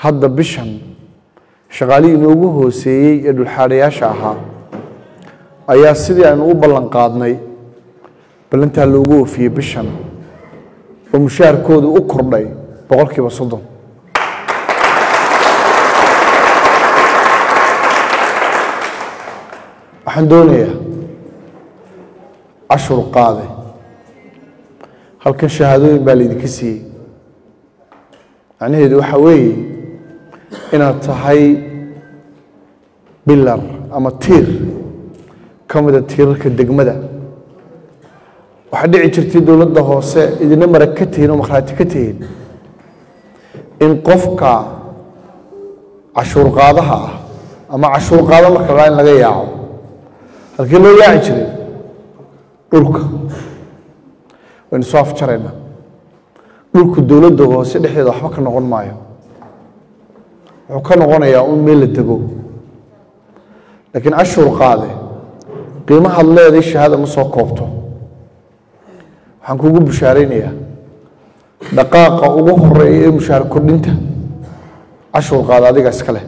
hadda bishan shaqaalihii inoogu hooseeyey ee dhulxaadhayaasha ahaa ayaa sidii aynu u ballan qaadnay ballantaa loogu oofiyey bishan oo mushaharkoodu u kordhay boqolkiiba soddon waxaan doonayaa cashur qaade halkan shahaadooyin baa laydinka siiyey macnaheedu waxaa weeye inaad tahay bilar ama tiir ka mida tiirarka degmada waxaa dhici jirtay dowladda hoose idina marag ka tihiin oo makhraati ka tihiin in qofka cashuur qaadaha ah ama cashuur qaado marka la in laga yaaco halkii loo yaaci jiray dhulka waynu soo afjaraynaa dhulku dowladda hoose dhexdeeda waxba ka noqon maayo wuxuu ka noqonayaa un meel la dego laakiin cashuur qaade qiimahaad leeday shahaada ma soo koobto waxaan kugu bushaaraynayaa dhaqaaqa ugu horeeya ee mushaar kordhinta cashuur qaada adiga iska leh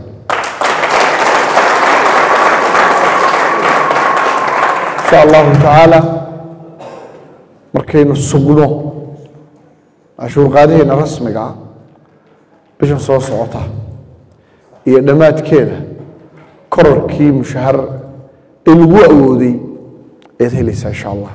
insha allahu tacaala markaynu sugno cashuur qaadaheena rasmiga ah bishan soo socota iyo dhammaadkeeda korarkii mushahar ee lagu awooday ayaad helaysaa insha allah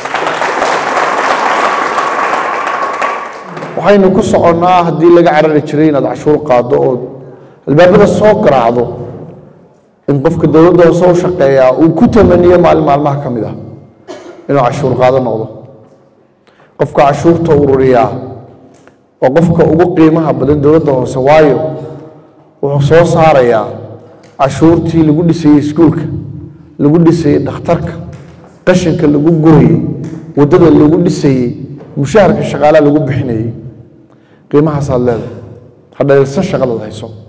waxaynu ku soconnaa haddii laga carari jiray inaad cashuur qaado oo albaabada soo garaacdo in qofka dowladda hoose u shaqeeyaa uu ku tamaniyo maalin maalmaha ka mid ah inuu cashuur qaado noqdo qofka cashuurta ururiyaa waa qofka ugu qiimaha badan dowladda hoose waayo wuxuu soo saarayaa cashuurtii lagu dhisayey iskuulka lagu dhisayey dhakhtarka qashinka lagu gurayey waddada lagu dhisayey mushaharka shaqaalaha lagu bixinayey qiimahaasaad leedahay hadhaylsan shaqadaad hayso